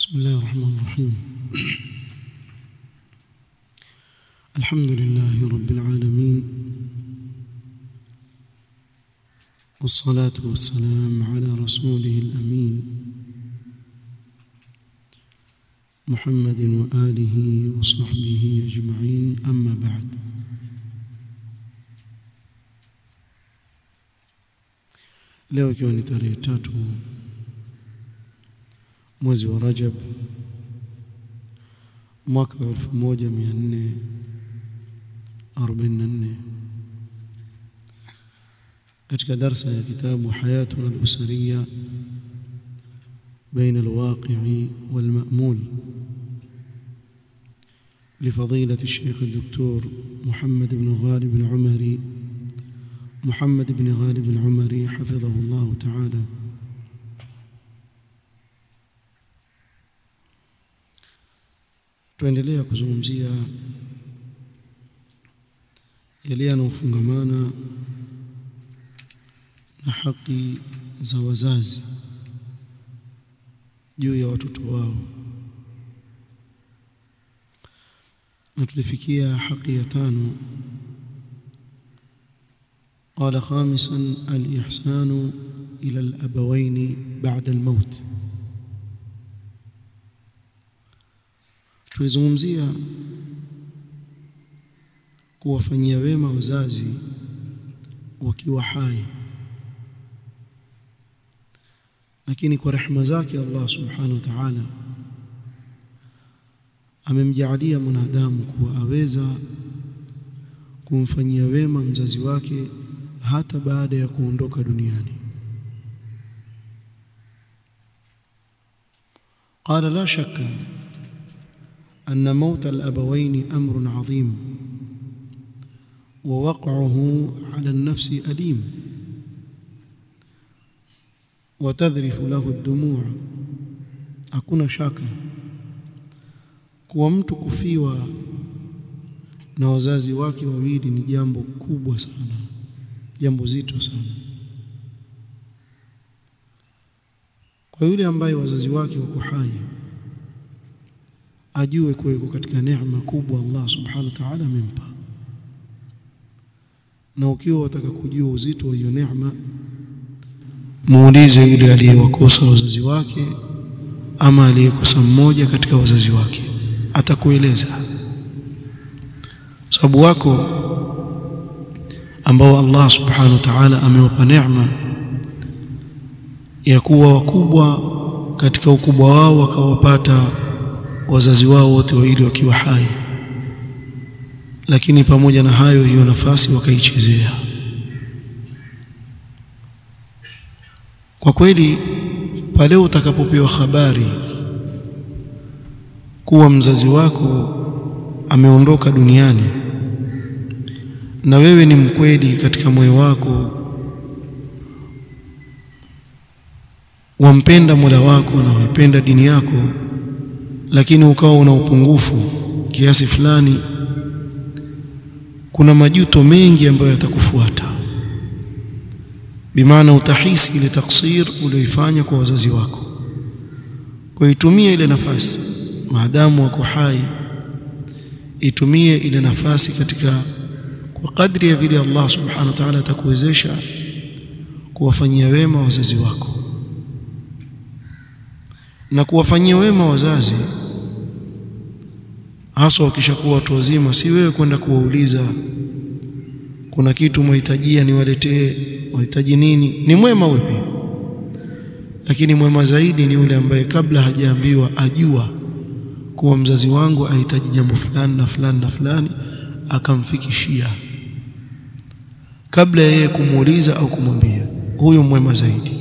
بسم الله الرحمن الرحيم الحمد لله رب العالمين والصلاة والسلام على رسوله الأمين محمد وآله وصحبه أجمعين أما بعد leo ikiwa ni tarehe tatu mwezi wa Rajab mwaka wa 1444 katika darsa ya kitabu hayatuna al-usariya بين الواقع والمأمول لفضيلة الشيخ الدكتور محمد بن غالب العمري محمد بن غالب العمري حفظه الله تعالى tuendelea kuzungumzia yale yanayofungamana na haki za wazazi juu ya watoto wao na tulifikia haki ya tano قال خامسا الإحسان إلى الأبوين بعد الموت tulizungumzia kuwafanyia wema wazazi wakiwa hai lakini kwa rehema zake Allah subhanahu wa ta'ala amemjaalia mwanadamu kuwa aweza kumfanyia wema mzazi wake hata baada ya kuondoka duniani قال لا شك أن موت الأبوين أمر عظيم ووقعه على النفس أليم وتذرف له الدموع hakuna shaka kuwa mtu kufiwa na wazazi wake wawili ni jambo kubwa sana jambo zito sana kwa yule ambaye wazazi wake wako hai ajue kuwa yuko katika neema kubwa Allah subhanahu wa ta'ala amempa na ukiwa wataka kujua uzito wa hiyo neema muulize yule aliyewakosa wazazi wake ama aliyekosa mmoja katika wazazi wake atakueleza sababu wako ambao Allah subhanahu wa ta'ala amewapa neema ya kuwa wakubwa katika ukubwa wao wakawapata wazazi wao wote wawili wakiwa hai lakini pamoja na hayo hiyo nafasi wakaichezea kwa kweli pale utakapopewa habari kuwa mzazi wako ameondoka duniani na wewe ni mkweli katika moyo wako wampenda Mola wako na waipenda dini yako lakini ukawa una upungufu kiasi fulani kuna majuto mengi ambayo yatakufuata bimaana utahisi ile taksir ulioifanya kwa wazazi wako kwa itumie ile nafasi maadamu wako hai itumie ile nafasi katika kwa kadri ya vile Allah subhanahu wa ta'ala atakuwezesha kuwafanyia wema wazazi wako na kuwafanyia wema wazazi hasa wakishakuwa watu wazima si wewe kwenda kuwauliza kuna kitu mwahitajia niwaletee wahitaji nini ni mwema wewe lakini mwema zaidi ni yule ambaye kabla hajaambiwa ajua kuwa mzazi wangu ahitaji jambo fulani na fulani na fulani akamfikishia kabla ya yeye kumuuliza au kumwambia huyo mwema zaidi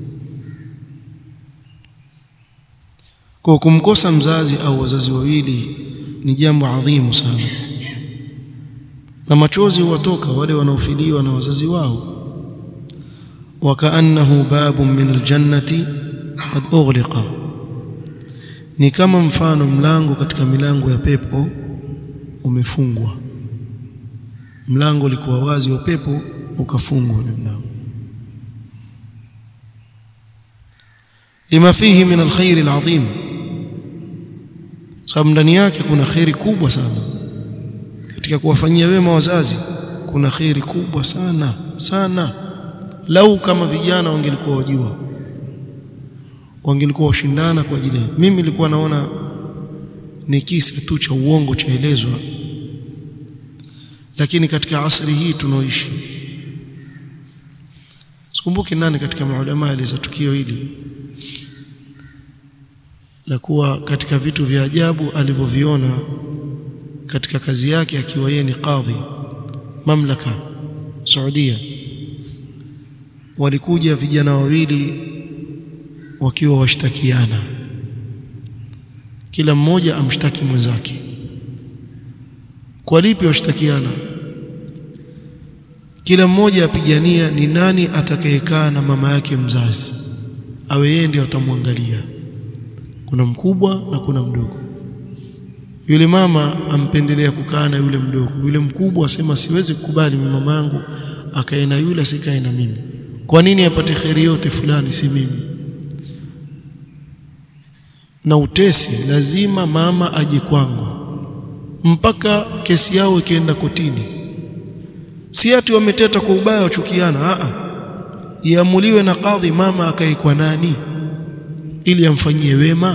kwa kumkosa mzazi au wazazi wawili ni jambo adhimu sana na machozi huwatoka wale wanaofiliwa na wazazi wao wakaannahu babun min aljannati qad ughliqa ni kama mfano mlango katika milango ya pepo umefungwa mlango ulikuwa wazi wa pepo ukafungwa ule mlango lima fihi min alkhair alazim sababu ndani yake kuna kheri kubwa sana katika kuwafanyia wema wazazi kuna kheri kubwa sana sana lau kama vijana wangelikuwa wajua wangelikuwa washindana kwa ajili mimi nilikuwa naona ni kisa tu cha uongo chaelezwa lakini katika asri hii tunaoishi sikumbuki nani katika maulama aliza tukio hili la kuwa katika vitu vya ajabu alivyoviona katika kazi yake akiwa yeye ni kadhi mamlaka Saudia walikuja vijana wawili wakiwa washtakiana kila mmoja amshtaki mwenzake kwa lipi washtakiana kila mmoja apigania ni nani atakayekaa na mama yake mzazi awe yeye ndiye atamwangalia kuna mkubwa na kuna mdogo yule mama ampendelea kukaa na yule mdogo yule mkubwa asema siwezi kukubali mama yangu akae na yule asikae na mimi kwa nini apate kheri yote fulani si mimi na utesi lazima mama aje kwangu mpaka kesi yao ikienda kotini si ati wameteta kwa ubaya wachukiana a iamuliwe na kadhi mama akae kwa nani ili amfanyie wema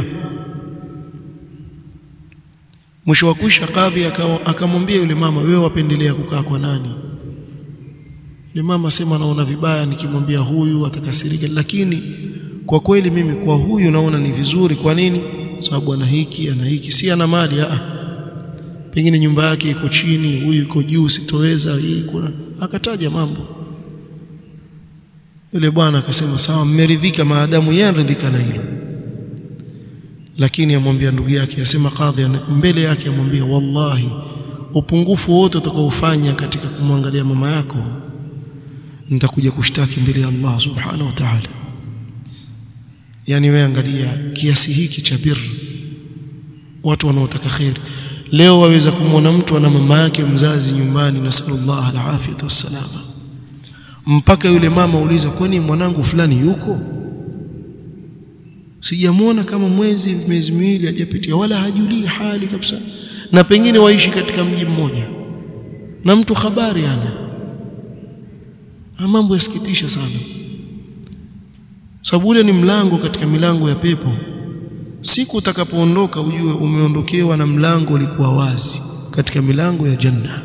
mwisho wa kwisha kadhi akamwambia yule mama wewe wapendelea kukaa kwa nani yule mama sema naona vibaya nikimwambia huyu atakasirika lakini kwa kweli mimi kwa huyu naona ni vizuri kwa nini sababu ana hiki ana hiki si ana mali a pengine nyumba yake iko chini huyu iko juu sitoweza hii kuna akataja mambo yule bwana akasema sawa mmeridhika maadamu yeye anaridhika na hilo lakini amwambia ndugu yake asema kadhi mbele yake amwambia wallahi upungufu wote utakaofanya katika kumwangalia mama yako nitakuja kushtaki mbele ya Allah subhanahu wa ta'ala yani wewe angalia kiasi hiki cha bir watu wanaotaka khair leo waweza kumwona mtu ana mama yake mzazi nyumbani na sallallahu alafiyatu wassalama mpaka yule mama uliza kwani mwanangu fulani yuko sijamwona kama mwezi miezi miwili hajapitia wala hajulii hali kabisa na pengine waishi katika mji mmoja na mtu habari ana mambo yasikitisha sana sababu ule ni mlango katika milango ya pepo siku utakapoondoka ujue umeondokewa na mlango ulikuwa wazi katika milango ya janna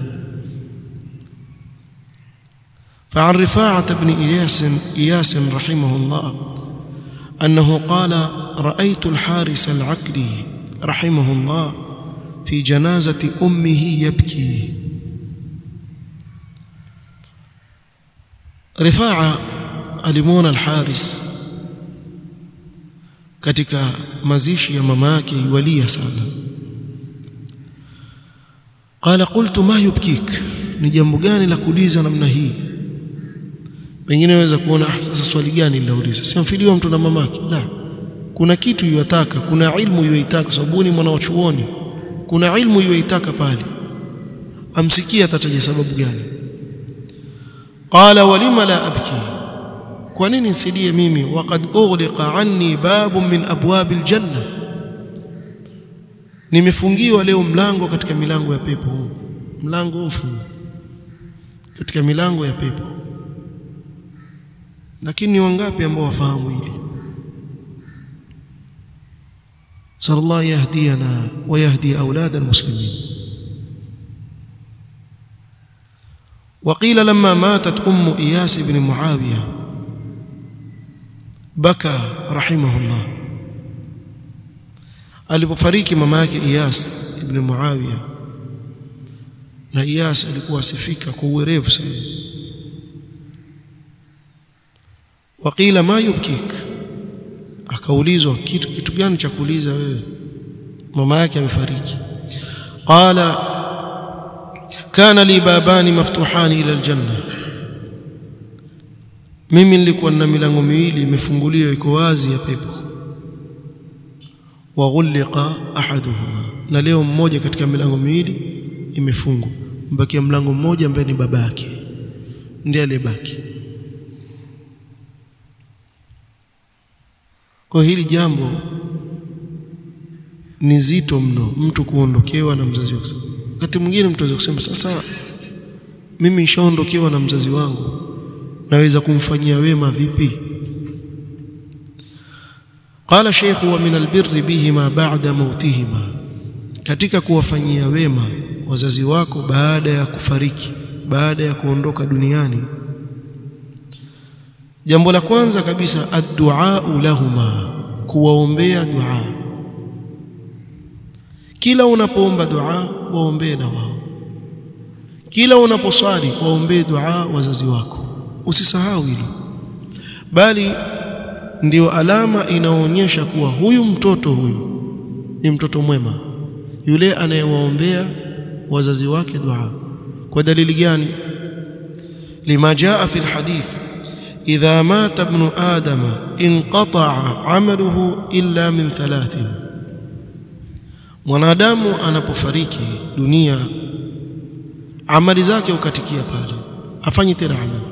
فعن رفاعة بن إياس إياس رحمه الله أنه قال رأيت الحارس العقلي رحمه الله في جنازة أمه يبكي رفاعة alimwona Al-Haris katika mazishi ya mama yake yualia sana qala qultu ma yubkik ni jambo gani la kuuliza namna hii wengine waweza kuona ah, sasa swali gani linauliza simfiliwa mtu na mamake la kuna kitu yuataka kuna ilmu yuitaka sababu ni mwana wa chuoni kuna ilmu yuitaka pale amsikia atataja sababu gani qala walima la abki kwa nini nisidie mimi waqad ughliqa anni babun min abwab aljanna nimefungiwa leo mlango katika milango ya pepo mlango mfungo katika milango ya pepo lakini ni wangapi ambao wafahamu hili sallallahu yahdiyana wa yahdi aulad almuslimin وقيل لما ماتت ام اياس بن معاويه بكى رحمه الله alipofariki mama yake Iyas ibn Muawiya na Iyas alikuwa asifika kwa uwerevu sana waqila ma yubkik akaulizwa kitu kitu gani cha kuuliza wewe mama yake amefariki qala kana li babani maftuhani ila aljanna mimi nilikuwa na milango miwili imefunguliwa iko wazi ya pepo wa ghulqa ahaduhuma na leo mmoja katika milango miwili imefungwa mbakia mlango mmoja ambaye ni babake ndiye aliyebaki kwa hili jambo ni zito mno mtu kuondokewa na mzazi wake. Wakati mwingine mtu aweza kusema sasa, mimi nishaondokewa na mzazi wangu, naweza kumfanyia wema vipi? Qala Sheikh, wa min albirri bihima ba'da mautihima, katika kuwafanyia wema wazazi wako baada ya kufariki, baada ya kuondoka duniani, jambo la kwanza kabisa adduau lahuma, kuwaombea dua. Kila unapoomba dua waombee na wao, kila unaposwali waombee dua wazazi wako, usisahau hilo, bali ndio alama inaonyesha kuwa huyu mtoto huyu ni mtoto mwema, yule anayewaombea wazazi wake dua. Kwa dalili gani? lima jaa fi lhadith idha mata ibnu adama inqataa amaluhu illa min thalathin, mwanadamu anapofariki dunia amali zake hukatikia pale, hafanyi tena amali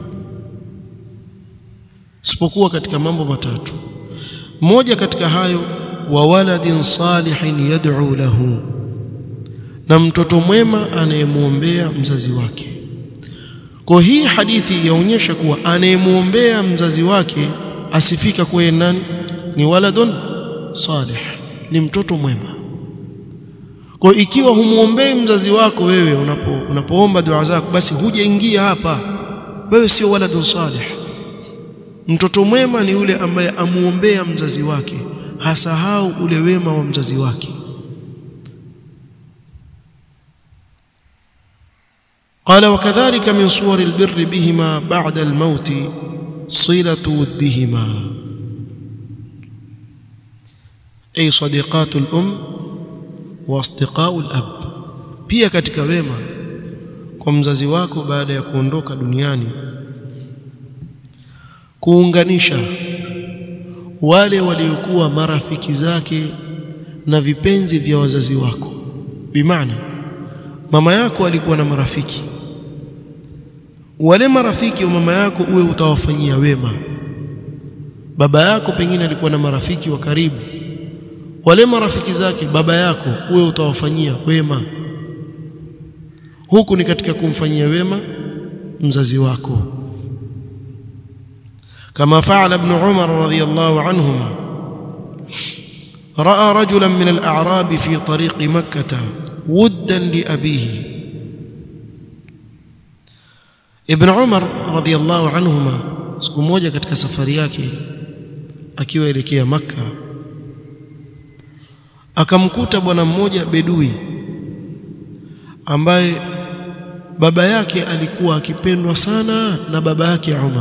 isipokuwa katika mambo matatu. Moja katika hayo, wa waladin salihin yad'u lahu, na mtoto mwema anayemwombea mzazi wake. Kwa hii hadithi yaonyesha kuwa anayemwombea mzazi wake asifika kuwa nani? Ni waladun salih, ni mtoto mwema. Kwa ikiwa humwombei mzazi wako wewe unapo unapoomba dua zako, basi hujaingia hapa, wewe sio waladun salih. Mtoto mwema ni yule ambaye amuombea mzazi wake, hasahau ule wema wa mzazi wake. Qala wakadhalika min suwari albirri bihima ba'da almauti silatu wuddihima ay sadiqatu alum wa asdiqau alab, pia katika wema kwa mzazi wako baada ya kuondoka duniani kuunganisha wale waliokuwa marafiki zake na vipenzi vya wazazi wako. Bimaana mama yako alikuwa na marafiki, wale marafiki wa mama yako uwe utawafanyia wema. Baba yako pengine alikuwa na marafiki wa karibu, wale marafiki zake baba yako uwe utawafanyia wema. Huku ni katika kumfanyia wema mzazi wako kama faala ibn Umar radhiyallahu anhuma raa rajulan min al-a'rab fi tariqi makkah wuddan li abihi. Ibn Umar radhiyallahu anhuma siku moja katika safari yake akiwa elekea Makka akamkuta bwana mmoja bedui ambaye baba yake alikuwa akipendwa sana na baba yake Umar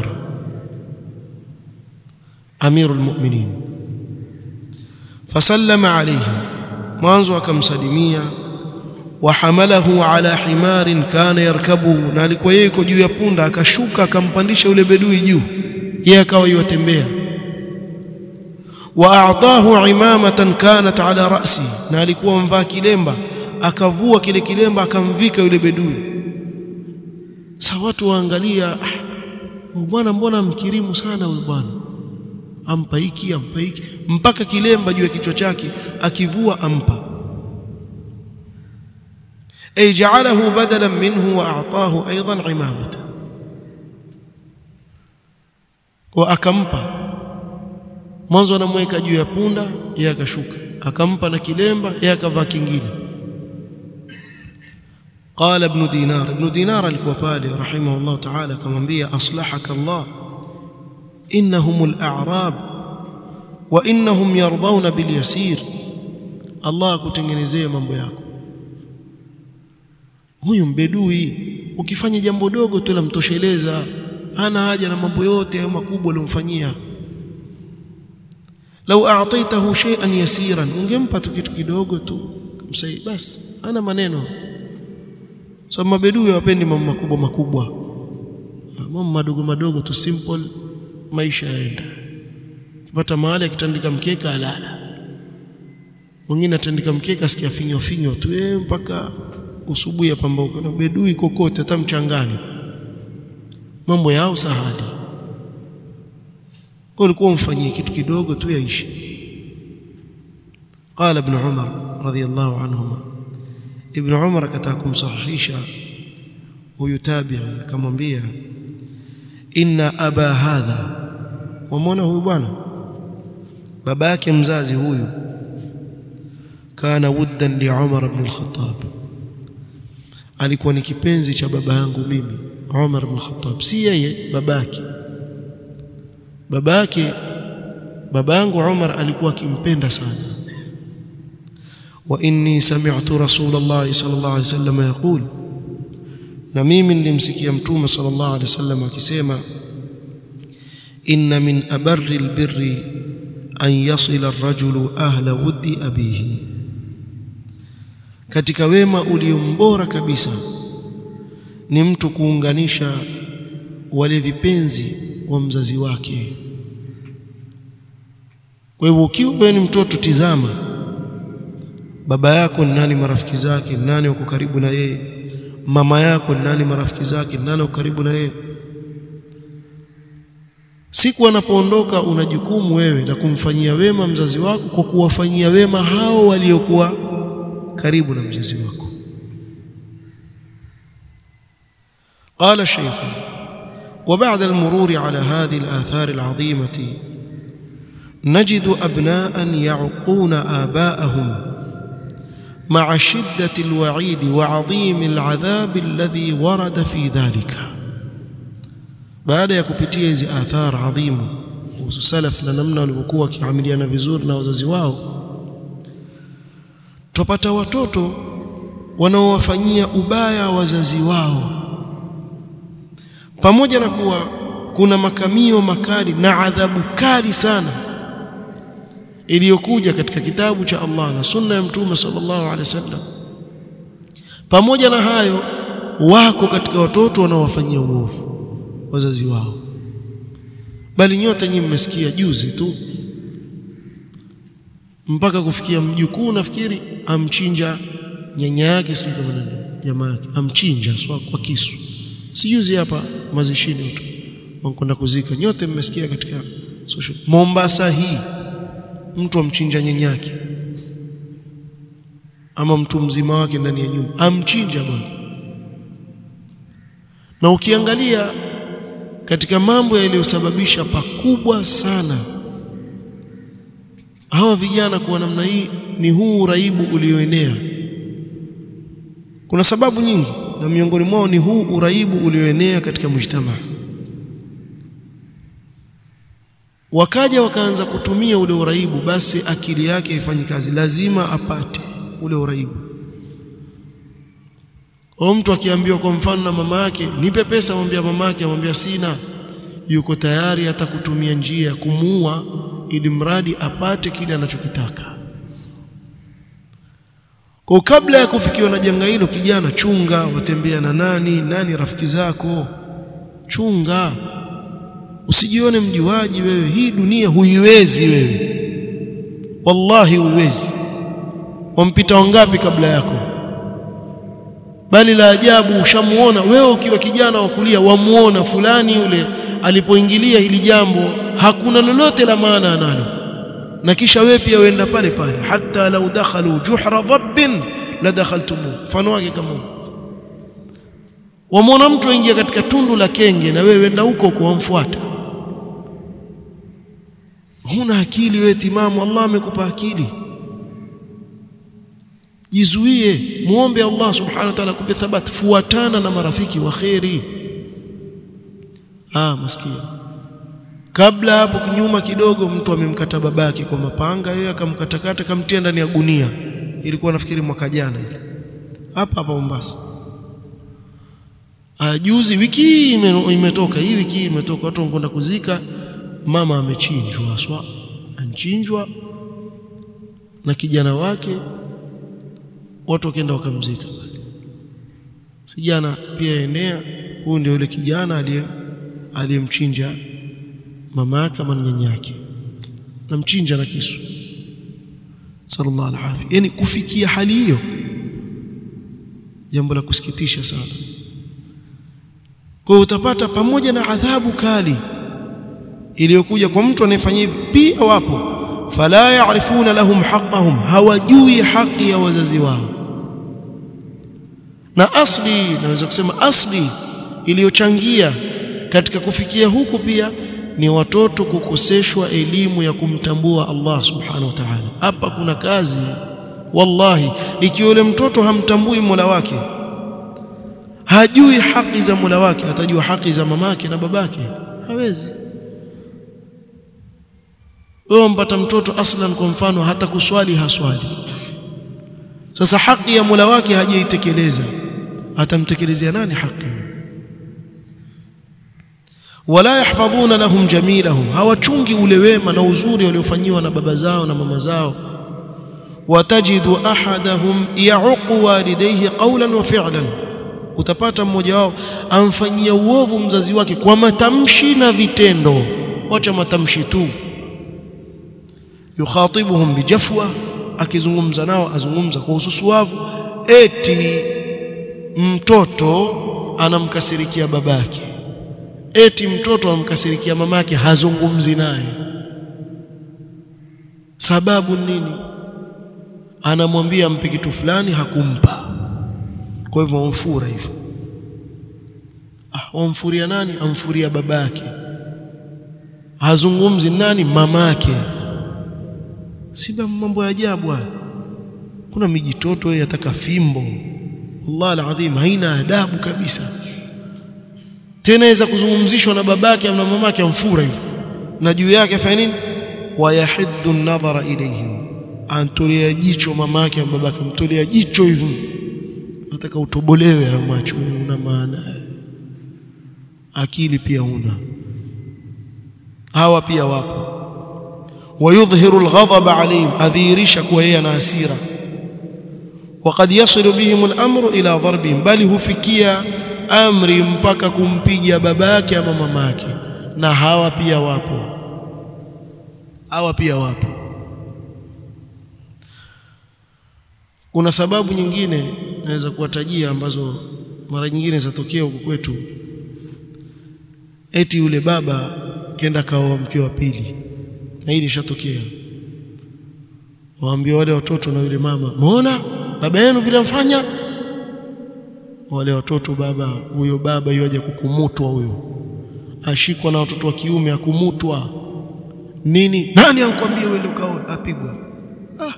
Amirul Mu'minin, fasallama alayhi, mwanzo akamsalimia. Wa hamalahu ala himarin kana yarkabuhu, na alikuwa yeye yuko juu ya punda, akashuka akampandisha yule bedui juu, yeye akawa yuwatembea. Wa a'tahu imamatan kanat ala ra'si, na alikuwa mvaa kilemba, akavua kile kilemba akamvika yule bedui. Sa watu waangalia, ah, bwana, mbona mkirimu sana huyu bwana ampa hiki ampa hiki mpaka kilemba juu ya kichwa chake akivua ampa. Ay ja'alahu badalan minhu wa a'tahu aidan imamatan, kwa akampa mwanzo, anamweka juu ya punda, yeye akashuka, akampa na kilemba, yeye akavaa kingine. Qala ibn Dinar, ibn Dinar alikuwa pale rahimahullah ta'ala, akamwambia aslahaka Allah innahum al-a'rab wa innahum yardawna bilyasir, Allah akutengenezee mambo yako. Huyu mbedui ukifanya jambo dogo tu lamtosheleza, hana haja na mambo yote hayo makubwa uliomfanyia. Lau a'taitahu shay'an yasiran, ungempa tu kitu kidogo tu kumsaidia, basi hana maneno. So mabedui hawapendi mambo makubwa makubwa, mambo madogo madogo tu simple maisha yaenda. Kipata mahali akitandika mkeka alala, mwingine atandika mkeka asikia finyo finyo tu eh, mpaka usubuhi apambauka na bedui kokote, hata mchangani, mambo yao sahali. Kwa ulikuwa umfanyie kitu kidogo tu yaishi. qala ibn umar radiyallahu anhuma ibn umar akataka kumsahihisha huyu tabi'i akamwambia inna aba hadha wamwona huyu bwana baba yake mzazi huyu kana wuddan li Umar ibn al-Khattab alikuwa ni kipenzi cha baba yangu mimi Umar ibn al-Khattab si yeye babake babake baba yangu Umar alikuwa akimpenda sana wa inni sami'tu rasulullah sallallahu alaihi wasallam yaqul na mimi nilimsikia mtume sallallahu alaihi wasallam akisema inna min abarri albirri an yasila ar-rajulu ahla wuddi abihi katika wema uliombora kabisa ni mtu kuunganisha wale vipenzi wa mzazi wake kwa hivyo ukiwa wewe ni mtoto tizama baba yako ni nani marafiki zake nani wako karibu na yeye mama yako ni nani marafiki zake nani wako karibu na yeye siku anapoondoka una jukumu wewe la kumfanyia wema mzazi wako kwa kuwafanyia wema hao waliokuwa karibu na mzazi wako قال الشيخ وبعد المرور على هذه الآثار العظيمة نجد أبناء يعقون آباءهم مع شدة الوعيد وعظيم العذاب الذي ورد في ذلك baada ya kupitia hizi athar adhimu kuhusu salaf na namna walivyokuwa wakiamiliana vizuri na wazazi wao tupata watoto wanaowafanyia ubaya wazazi wao pamoja na kuwa kuna makamio makali na adhabu kali sana iliyokuja katika kitabu cha Allah na sunna ya mtume sallallahu alaihi wasallam pamoja na hayo wako katika watoto wanaowafanyia uovu wazazi wao bali nyote nyinyi mmesikia juzi tu mpaka kufikia mjukuu nafikiri amchinja nyanya yake sio kama nani jamaa yake amchinja swa kwa kisu si juzi hapa mazishini tu wanakwenda kuzika nyote mmesikia katika social Mombasa hii mtu amchinja nyanya yake ama mtu mzima wake ndani ya nyumba amchinja bwana na ukiangalia katika mambo yaliyosababisha pakubwa sana hawa vijana kwa namna hii ni huu uraibu ulioenea kuna sababu nyingi na miongoni mwao ni huu uraibu ulioenea katika mujtama wakaja wakaanza kutumia ule uraibu basi akili yake haifanyi kazi lazima apate ule uraibu au mtu akiambiwa kwa mfano na mama yake nipe pesa amwambia mama yake amwambia sina yuko tayari hata kutumia njia ya kumuua ili mradi apate kile anachokitaka kwa kabla ya kufikiwa na janga hilo kijana chunga watembea na nani nani rafiki zako chunga usijione mjiwaji wewe hii dunia huiwezi wewe wallahi huiwezi wampita wangapi kabla yako bali la ajabu ushamuona wewe ukiwa kijana wa kulia wamuona fulani yule alipoingilia hili jambo hakuna lolote la maana analo na kisha wewe pia uenda pale pale hata lau dakhalu juhra dhabbin la dakhaltumu mfano wake kama wamwona mtu aingia katika tundu la kenge na wewe enda huko kuwamfuata huna akili wewe timamu Allah amekupa akili jizuie muombe Allah subhanahu wa ta'ala kupe thabati fuatana na marafiki wa khairi ah maskini kabla hapo nyuma kidogo mtu amemkata babake kwa mapanga yeye akamkatakata kamtia ndani ya gunia ilikuwa nafikiri mwaka jana ile hapa hapa Mombasa ajuzi wiki imetoka hii wiki imetoka watu wanakwenda kuzika mama amechinjwa swa anchinjwa na kijana wake watu wakaenda wakamzika sijana pia enea huyu ndio yule kijana aliye aliyemchinja mama yake ama nyanya yake namchinja na kisu sallallahu alaihi yani kufikia hali hiyo jambo la kusikitisha sana kwa utapata pamoja na adhabu kali iliyokuja kwa mtu anayefanya hivi pia wapo fala ya'rifuna lahum haqqahum hawajui haki ya wazazi wao na asli naweza kusema asli iliyochangia katika kufikia huku pia ni watoto kukoseshwa elimu ya kumtambua Allah subhanahu wa ta'ala hapa kuna kazi wallahi ikiwa yule mtoto hamtambui Mola wake hajui haki za Mola wake atajua haki za mamake na babake hawezi wewe mpata mtoto aslan kwa mfano hata kuswali haswali sasa haki ya Mola wake hajaitekeleza atamtekelezea nani haki wala yahfadhuna lahum jamilahum hawachungi ule wema na uzuri waliofanyiwa na baba zao na mama zao watajidu ahadahum ya'uqu walidayhi qawlan wa fi'lan utapata mmoja wao amfanyia uovu mzazi wake kwa matamshi na vitendo wacha matamshi tu yukhatibuhum bijafwa akizungumza nao azungumza kwa ususuavu eti mtoto anamkasirikia babake eti mtoto anamkasirikia mamake hazungumzi naye sababu nini anamwambia ampe kitu fulani hakumpa kwa hivyo wamfura hivyo ah wamfuria nani amfuria babake hazungumzi nani mamake si mambo ya ajabu haya kuna mijitoto yataka fimbo wallahi alazim haina adabu kabisa tena aweza kuzungumzishwa na babake na mamake amfura hivyo na juu yake afanya nini wayahiddu an-nadhara ilayhim antolea jicho mamake na babake mtolea jicho hivyo nataka utobolewe hayo macho una maana akili pia una hawa pia wapo ويظهر الغضب عليهم أذيرش كوهي ناسيرا وقد يصل بهم الأمر إلى ضربهم بل hufikia amri mpaka kumpiga babake ama mamake na hawa pia wapo hawa pia wapo kuna sababu nyingine naweza kuwatajia ambazo mara nyingine zatokea huko kwetu eti yule baba kenda kaoa mke wa pili na hili lishatokea waambia wale watoto na yule mama muona baba yenu vile mfanya wale watoto baba huyo baba yoje kukumutwa huyo ashikwa na watoto wa kiume akumutwa nini nani ankwambia wewe ukaoe apigwa ah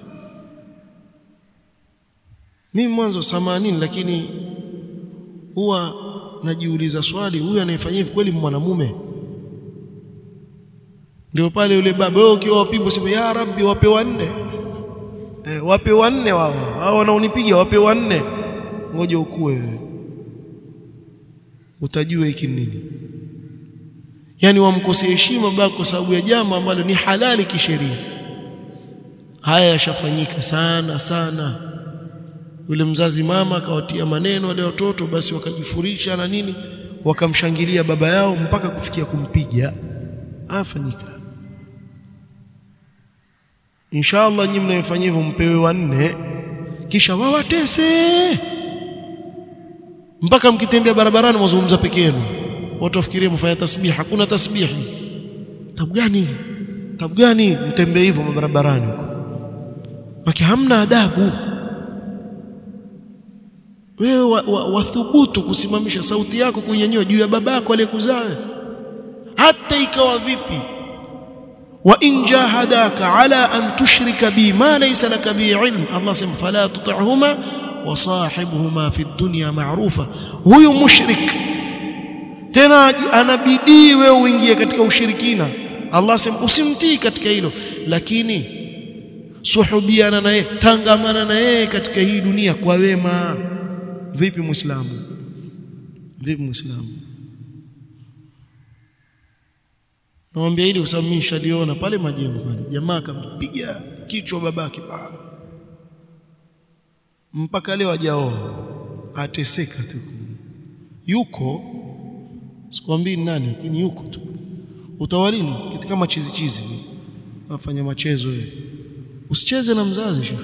mimi mwanzo samanini lakini huwa najiuliza swali huyu anayefanya hivi kweli mwanamume ndio pale yule baba wewe ukiwa wapigwa sema ya rabbi wape wanne eh, wape wanne wao hao wanaonipiga wape wanne ngoja ukue wewe utajua hiki nini yani wamkosea heshima baba kwa sababu ya jambo ambalo ni halali kisheria haya yashafanyika sana sana yule mzazi mama akawatia maneno wale watoto basi wakajifurisha na nini wakamshangilia baba yao mpaka kufikia kumpiga afanyika inshallah nyinyi mnayofanya hivyo mpewe wanne kisha wawatese mpaka mkitembea barabarani mwazungumza peke yenu watu wafikirie mfanya tasbih hakuna tasbihi tabu gani tabu gani mtembee hivyo barabarani huko maki hamna adabu wewe wathubutu wa, wa kusimamisha sauti yako kunyanyua juu ya babako aliyekuzaa hata ikawa vipi wa in jahadaka ala an tushrika bi ma laysa laka bi ilm Allah sema fala tuti'huma wa sahibuhuma fi dunya ma'rufa huyu mushrik tena anabidii wewe uingie katika ushirikina Allah sema usimtii katika hilo lakini suhubiana naye tangamana na yeye katika hii dunia kwa wema vipi muislamu vipi muislamu Naambia hili usamisha liona pale majengo pale. Jamaa akampiga kichwa babake pale. Mpaka leo hajaoa. Ateseka tu. Yuko sikwambii nani lakini yuko tu. Utawalini kitu kama chizi chizi. Afanya machezo yeye. Usicheze na mzazi shefu.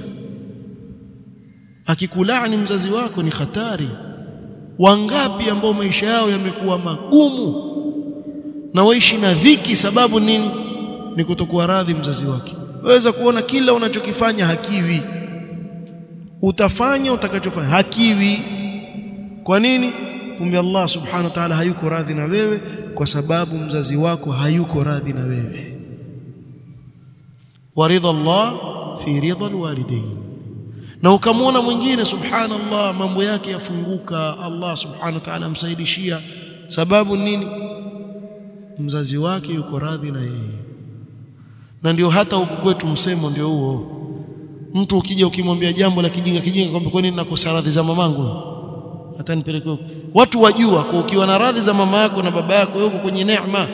Akikulaani mzazi wako ni hatari. Wangapi ambao maisha yao yamekuwa magumu na waishi na dhiki sababu nini ni kutokuwa radhi mzazi wake waweza kuona kila unachokifanya hakiwi utafanya utakachofanya hakiwi kwa nini kumbe Allah subhanahu wa ta'ala hayuko radhi na wewe kwa sababu mzazi wako hayuko radhi na wewe waridha Allah fi ridha alwalidain na ukamwona mwingine subhanallah mambo yake yafunguka Allah subhanahu wa ta'ala amsaidishia sababu nini mzazi wake yuko radhi na yeye na ndio hata huku kwetu msemo ndio huo mtu ukija ukimwambia jambo la kijinga kijinga kwamba kwa nini nakosa radhi za mamangu hata nipeleke huko watu wajua kwa ukiwa na radhi za mama yako na baba yako wewe uko kwenye neema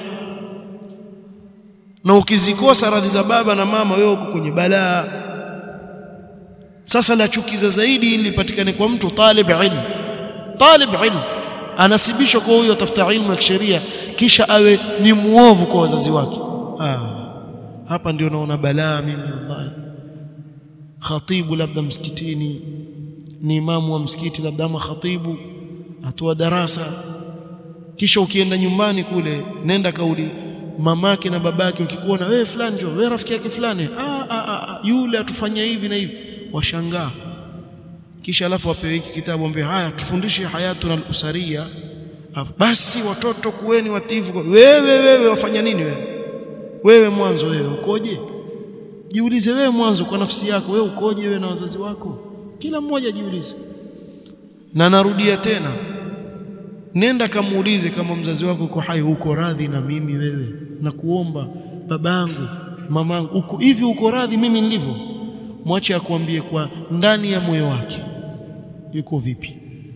na ukizikosa radhi za baba na mama wewe uko kwenye balaa sasa la chukiza zaidi ili lipatikane kwa mtu talib ilm talib ilm anasibishwa kwa huyo atafuta ilmu ya kisheria kisha awe ni muovu kwa wazazi wake ah hapa ndio naona balaa mimi wallahi khatibu labda msikitini ni imamu wa msikiti labda ama khatibu atoa darasa kisha ukienda nyumbani kule nenda kauli mamake na babake ukikuona wewe fulani njoo wewe rafiki yake fulani ah, ah, ah, yule atufanyia hivi na hivi washangaa kisha alafu apewe hiki kitabu ambaye haya tufundishe hayatuna al-usaria basi watoto kuweni watifu wewe wewe wafanya nini wewe wewe mwanzo wewe ukoje jiulize wewe mwanzo kwa nafsi yako wewe ukoje wewe na wazazi wako kila mmoja jiulize na narudia tena nenda kamuulize kama mzazi wako uko hai uko radhi na mimi wewe na kuomba babangu mamangu uko hivi uko radhi mimi nilivyo mwache akuambie kwa ndani ya moyo wake yuko vipi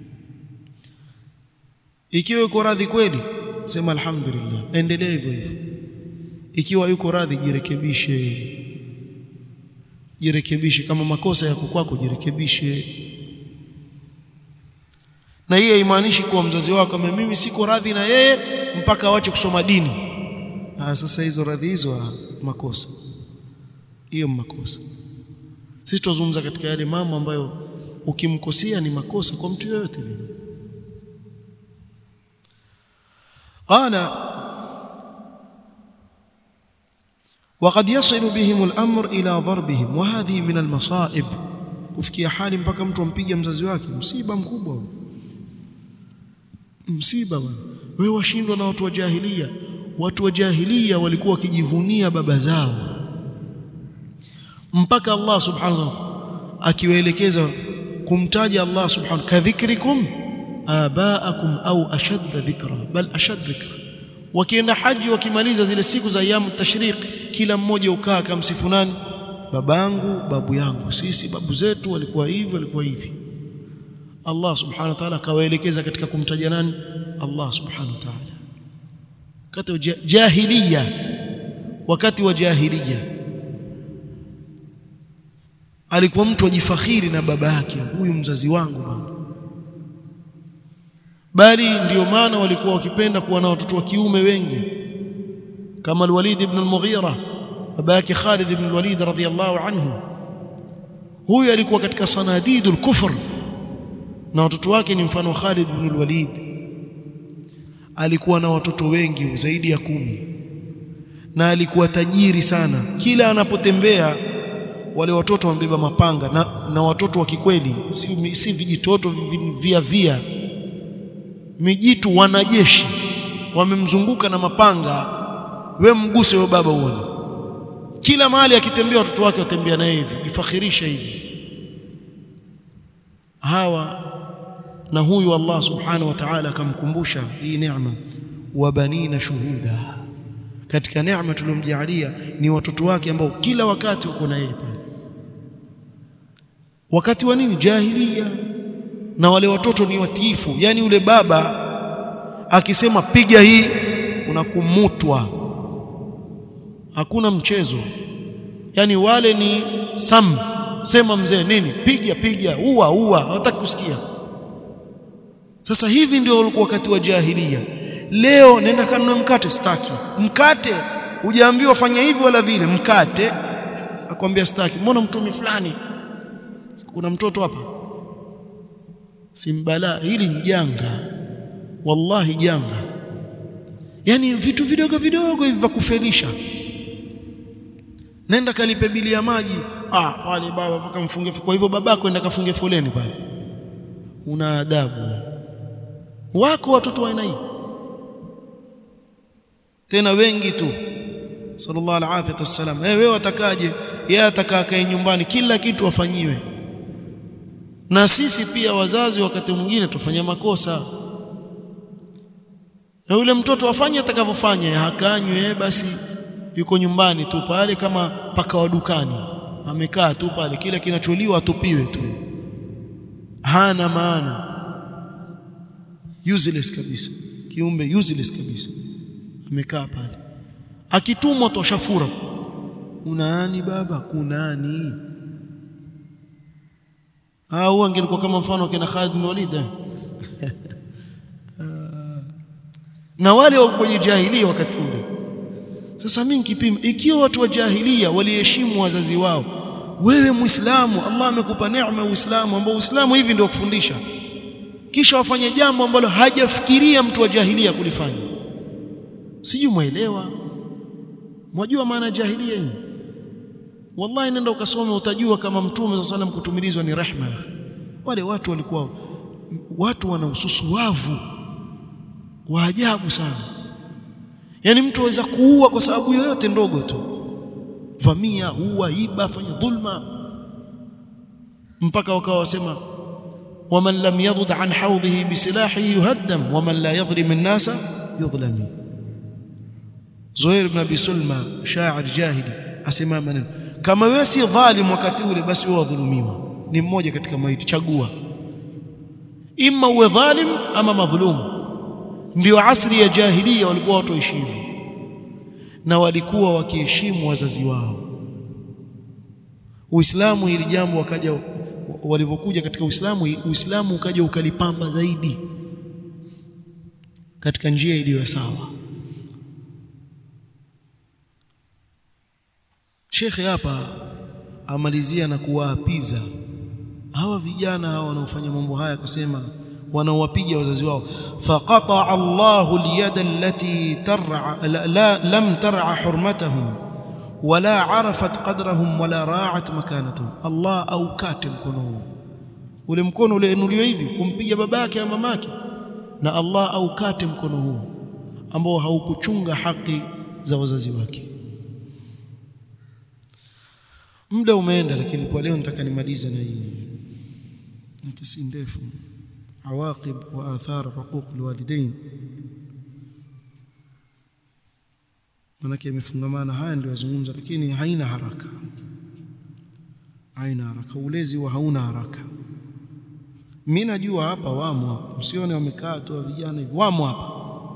ikiwa yuko radhi kweli sema alhamdulillah endelea hivyo hivyo ikiwa yuko radhi jirekebishe jirekebishe kama makosa yako kwako jirekebishe na hii haimaanishi kuwa mzazi wako kama mimi siko radhi na yeye mpaka awache kusoma dini ah sasa hizo radhi hizo makosa hiyo makosa sisi tuzungumza katika yale mambo ambayo ukimkosea ni makosa kwa mtu yoyote vile qala وقد يصل بهم الأمر إلى ضربهم وهذه من المصائب kufikia hali mpaka mtu ampige mzazi wake msiba mkubwa msiba bwana wewe washindwa na watu wa jahilia watu wa jahilia walikuwa wakijivunia baba zao mpaka Allah subhanahu akiwaelekeza kumtaja Allah subhanahu kadhikrikum abaakum au ashadda dhikra bal ashad dhikra wakienda haji wakimaliza zile siku za ayamu tashriq kila mmoja ukaa akamsifu nani babangu babu yangu sisi babu zetu walikuwa hivi walikuwa hivi Allah subhanahu wa ta'ala akawaelekeza katika kumtaja nani Allah subhanahu wa ta'ala wakati jahiliya wakati wa jahiliya alikuwa mtu ajifakhiri na baba yake huyu mzazi wangu bwana bali ndio maana walikuwa wakipenda kuwa na watoto wa kiume wengi kama al-Walid ibn al-Mughira baba yake Khalid ibn al-Walid radhiyallahu anhu huyu alikuwa katika sanadidul kufr na watoto wake ni mfano Khalid ibn al-Walid alikuwa na watoto wengi zaidi ya kumi na alikuwa tajiri sana kila anapotembea wale watoto wambeba mapanga na, na watoto wa kikweli si, si vijitoto via via mijitu wanajeshi wamemzunguka na mapanga we mguse huyo baba uone kila mahali akitembea watoto wake watembea na hivi ifakhirisha hivi hawa na huyu Allah subhanahu wa ta'ala akamkumbusha hii neema wa banina shuhuda katika neema tuliyomjalia ni watoto wake ambao kila wakati uko na yeye pale wakati wa nini jahilia na wale watoto ni watiifu yani yule baba akisema piga hii unakumutwa hakuna mchezo yani wale ni sam sema mzee nini piga piga ua ua hawataki kusikia sasa hivi ndio ulikuwa wakati wa jahilia leo nenda kanunue mkate staki mkate hujaambiwa fanya hivi wala vile mkate akwambia staki mbona mtumi fulani kuna mtoto hapa simbala hili ni janga wallahi janga yani vitu vidogo vidogo hivi vya kufelisha nenda kalipe bili ya maji ah pale baba mpaka mfunge kwa hivyo babako enda kafunge foleni pale una adabu wako watoto wa aina hii tena wengi tu sallallahu alaihi wasallam eh wewe watakaje yeye atakaa kae nyumbani kila kitu afanyiwe na sisi pia wazazi wakati mwingine tufanya makosa na yule mtoto afanye atakavyofanya hakanywe basi yuko nyumbani tu pale kama paka wa dukani amekaa tu pale kila kinacholiwa atupiwe tu hana maana useless kabisa kiumbe useless kabisa amekaa pale akitumwa toshafura unaani baba kunani au angelikuwa kama mfano kina Khalid bin Walid na wale wa kwenye jahilia wakati ule sasa mimi nikipima ikiwa watu wa jahilia waliheshimu wazazi wao wewe muislamu Allah amekupa neema ya uislamu ambao uislamu hivi ndio kufundisha kisha wafanye jambo ambalo hajafikiria mtu wa jahilia kulifanya sijui muelewa mwajua maana jahilia hii wallahi nenda ukasome utajua kama mtume sallallahu alayhi kutumilizwa ni rehma wale watu walikuwa watu wana ususuwavu wa ajabu sana yani mtu aweza kuua kwa sababu yoyote ndogo tu vamia ua iba fanya dhulma mpaka wakawa wasema waman lam yadhud an hawdhihi bisilahihi yuhaddam waman la yadhlim an-nasa yudhlami Zuhair ibn Abi Sulma shair jahili asema maneno kama wewe si dhalim wakati ule basi wewe wadhulumiwa ni mmoja katika maiti chagua imma uwe dhalim ama madhulum ndio asri ya jahiliya walikuwa watu heshimu na walikuwa wakiheshimu wazazi wao Uislamu hili jambo wakaja walivyokuja katika Uislamu Uislamu ukaja ukalipamba zaidi katika njia iliyo sawa Shekhe hapa amalizia na kuwaapiza hawa vijana hawa wanaofanya mambo haya akasema wanaowapiga wazazi wao faqata Allahu al-yada allati tar'a la, la lam tar'a hurmatahum wala arafat qadrahum wala ra'at makanatahum Allah aukate mkono huo ule mkono ule inuliwa hivi kumpiga babake au mamake na Allah aukate mkono huo ambao haukuchunga haki za wazazi wake muda umeenda lakini kwa leo nataka nimalize na hii nikisi ndefu awaqib wa athar huquq alwalidain manake imefungamana haya ndio yazungumza lakini haina haraka haina haraka ulezi wa hauna haraka mimi najua hapa wamo hapa msione wamekaa tu vijana hivi wamo hapa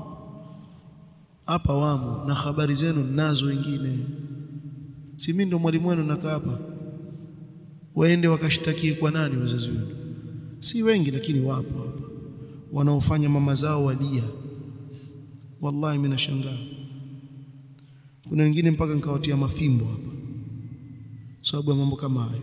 hapa wamo na habari zenu nazo wengine si mimi ndo mwalimu wenu nakaa hapa waende wakashtakie kwa nani wazazi wenu si wengi lakini wapo hapa wanaofanya mama zao walia wallahi mimi nashangaa kuna wengine mpaka nikawatia mafimbo hapa sababu ya mambo kama hayo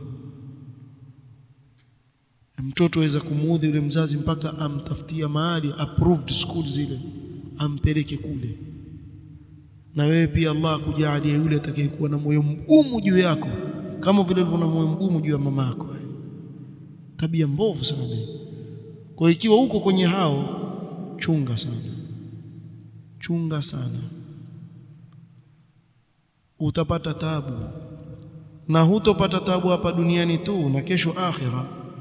mtoto aweza kumuudhi yule mzazi mpaka amtafutia mahali approved school zile ampeleke kule na wewe pia Allah akujalie yule atakayekuwa na moyo mgumu juu yako kama vile ulivyo na moyo mgumu juu ya mama yako tabia mbovu sana kwa ikiwa uko kwenye hao chunga sana chunga sana utapata tabu na hutopata tabu hapa duniani tu na kesho akhira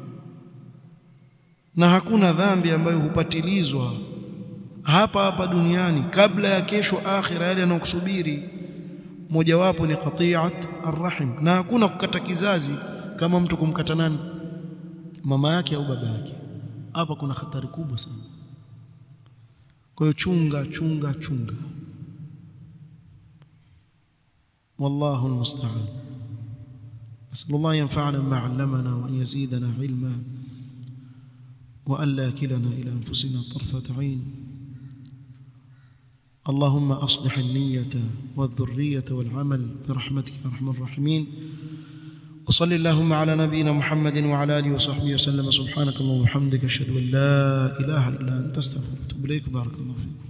na hakuna dhambi ambayo hupatilizwa hapa hapa duniani kabla ya kesho akhira yale yanayokusubiri mojawapo ni qati'at arrahim na hakuna kukata kizazi kama mtu kumkata nani mama yake au baba yake hapa kuna hatari kubwa sana kwa hiyo chunga chunga chunga والله المستعان نسأل الله ينفعنا بما علمنا وأن يزيدنا علما وأن لا كلنا إلى أنفسنا طرفة عين اللهم أصلح النية والذرية والعمل برحمتك يا أرحم الراحمين وصل اللهم على نبينا محمد وعلى آله وصحبه وسلم سبحانك اللهم وبحمدك أشهد أن لا إله إلا أنت أستغفرك وأتوب إليك بارك الله فيكم